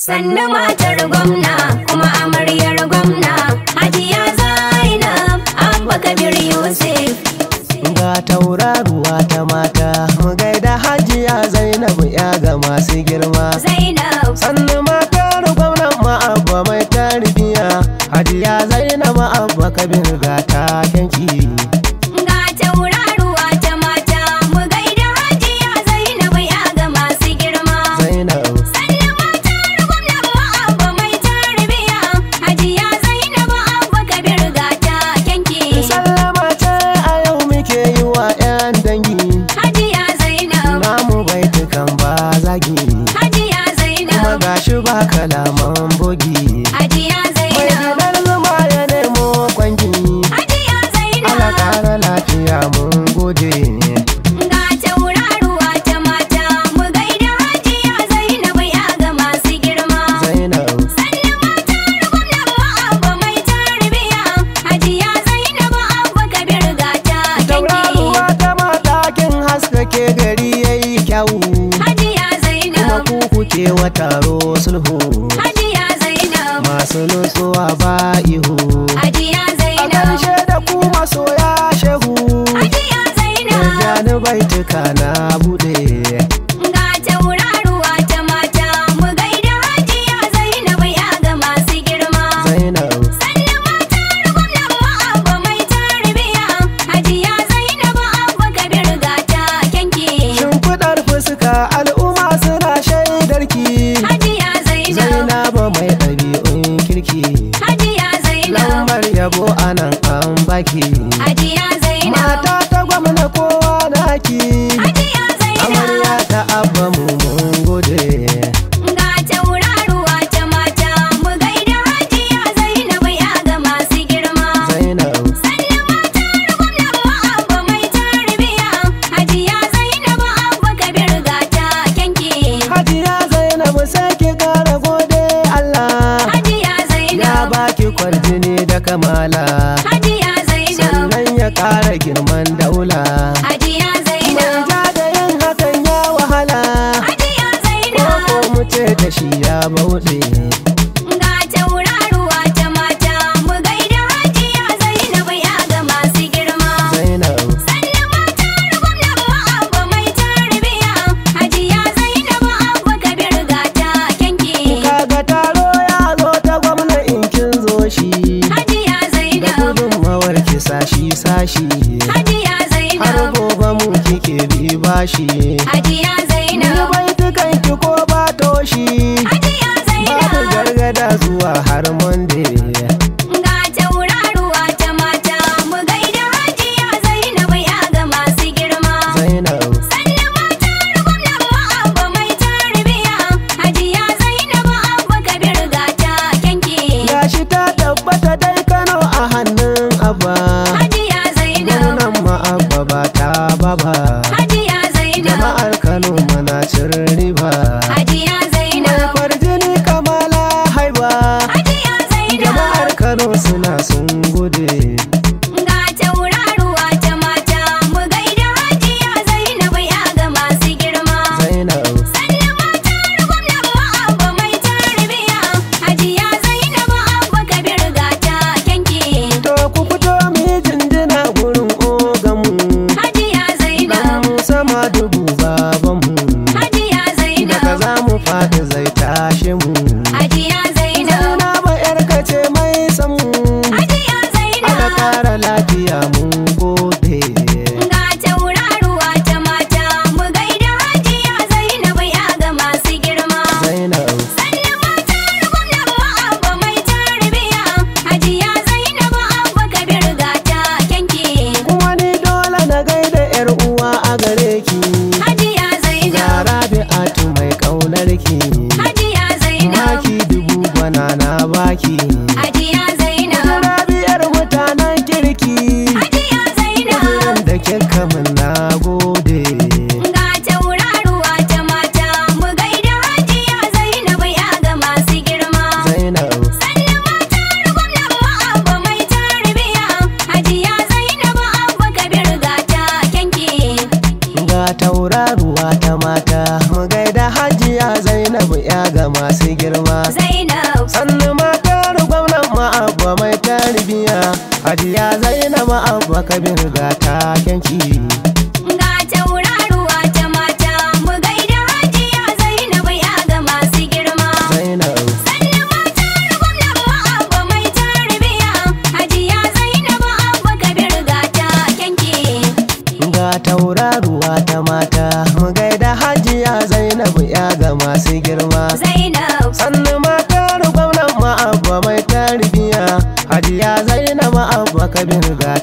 Sannu matar gwamna kuma amaryar gwamna Hajiya Zainab Abba Kabir Yusuf. Ga tauraruwa ta mata mu gaida hajiya Zainabu ya ga masu girma. Zainab Sannu matar gwamnan ma'abba mai tarbiya Hajiya Zainabu abba kabir ga takenki. ga tauraruwa ta mata mu gaida Hajiya Zainab ya ga masu girma. Zainab Sannu matar gwamnan Abba mai tarbiya Hajiya Zainab Abba Kabir ga ta kyanki. Sallama ce a yau muke yi wa 'yan dangi. Hajiya Zainab Namu baitukan ba zagi. Hajiya Kuma Zainab gashi ba kalaman bogi. Hajiya Mai Zainab gidan zuma ya nemo kwangi. Hajiya Ala Zainab ƙara lafiya mun gode. Ga tauraruwa ta mata mu gaida Hajiya Zainab ya ga masu girma. Zainab Sannu matar gwamnan Abba mai tarbiya Hajiya Zainab Abba Kabir ga ta kyanki. Tauraruwa ta matakin haskake gari yayi kyawu. Hajiya Kuma Zainab ku kuke wa taro sulhu. Hajiya Zainab Masu nutsuwa ba ihu. Hajiya A Zainab ƙarshe da ku masoya shehu. Hajiya Zainab Jani baituka na buɗe. Ga tauraruwa ta mata mu gaida Hajiya Zainab ya ga masu girma. Zainab Sannu matar gwamnan Abba mai tarbiya Hajiya Zainab Abba Kabir ga ta kyanki. Shimfiɗar fuska al'umma suna shaidarki. Hajiya Zainab Zainabu mai ɗabi'un kirki. Hajiya Zainab Lambar yabo anan an baki. Hajiya Zainab Mata ta gwamna kowa naki. Hajiya Amarya Zainab ta abba mu mun gode. Ga tauraruwa ta mata mu gaida Hajiya Zainab ya ga masu girma. Zainab Sannu matar gwamnan Abba mai tarbiya Hajiya Zainab Abba Kabir ga ta kyanki. Hajiya Zainab sai ki kara gode Allah. Hajiya Ya Zainab baki kwarjini da kamala. Hajiya Zainab Sannan ya kara girman daula. Hajiya Mai Zainab ja da yin hakan ya wahala. Hajiya Ko Zainab mu ce da shi ya bauɗe. Ga tauraruwa ta mata mu gaida Hajiya Zainab ya ga masu girma. Zainab Sannu matar gwamnan Abba mai tarbiya Hajiya Zainab Abba Kabir ga ta kyanki. kaga taro ya zo ta gwamna in kin zo shi. Hajiya Da Zainab gudunmawar ki sashi sashi. Hajiya Har Zainab gobe mu kike bi bashi. Hajiya Ni Zainab baitukan ki ko ba toshi. Hajiya Babu Zainab gargada zuwa har Monday. Ga tauraruwa ta mata mu gaida Hajiya Zainab ya ga masu girma. Zainab Sannu matar gwamnan Abba mai tarbiya Hajiya Zainab Abba Kabir ga ta kyanki. gashi ta tabbata dai Kano a hannun Abba. Hajiya Zainab Gwamnan ma Abba ba ta baba. Hajiya Zainab Jama'ar Kano muna cin riba. Hajiya Mai Zainab kwarjini kamala haiba. Hajiya Zainab Jama'ar Kano suna sun gode. Ga tauraruwa ta mata mu gaida Hajiya Zainab ya ga masu girma. Zainab Sannu matar gwamnan Abba mai tarbiya Hajiya Zainab Abba Kabir ga ta kyanki. to ku fito mu yi jinjina gurin oganmu. Hajiya Dan Zainab mu sama dubu babanmu. Hajiya Daga Zainab za mu faɗi zai tashe mu. Hajiya Zainab Zainaba yar kace mai san mu. Hajiya Ala Zainab kara lafiya mun gode. Ga tauraruwa ta mata mu gaida Hajiya Zainab ya ga masu girma. Zainab Sannu matar gwamnan Abba mai tarbiya Hajiya Zainab Abba Kabir ga ta kyanki. kuma ni dole na gaida yar uwa a gare ki. Hajiya Ga Zainab Rabi'atu mai ƙaunar ki. Hajiya Zainab Maki dubu bana na baki. Hajiya Zainab Rabi'ar mutanen kirki. Hajiya Zainab Kudurin da kika min na gode. Ga tauraruwa ta mata mu gaida Hajiya Zainab ya ga masu girma. Zainab Sannu matar gwamnan Abba mai tarbiya Hajiya Zainab Abba Kabir ga ta kyanki. ga tauraruwa ta mata mu gaida hajiya Zainabu ya ga masu masu girma Zainab sannu matar gwamnan ma'abba mai tarbiya hajiya zainab ma'abba kabir ga takenki ga tauraruwa ta mata mu gaida hajiya Zainab ya ga masu girma zainab Sannu matar gwamnan ma'abba mai tarbiya hajiya Zainab abba kabir ga ta kyanki ga tauraruwa ta mata mu gaida hajiya zainab ya ga masu girma Zainab sannu matar gwamnan ma'abba mai tarbiya hajiya zainab ma'abba kabir ga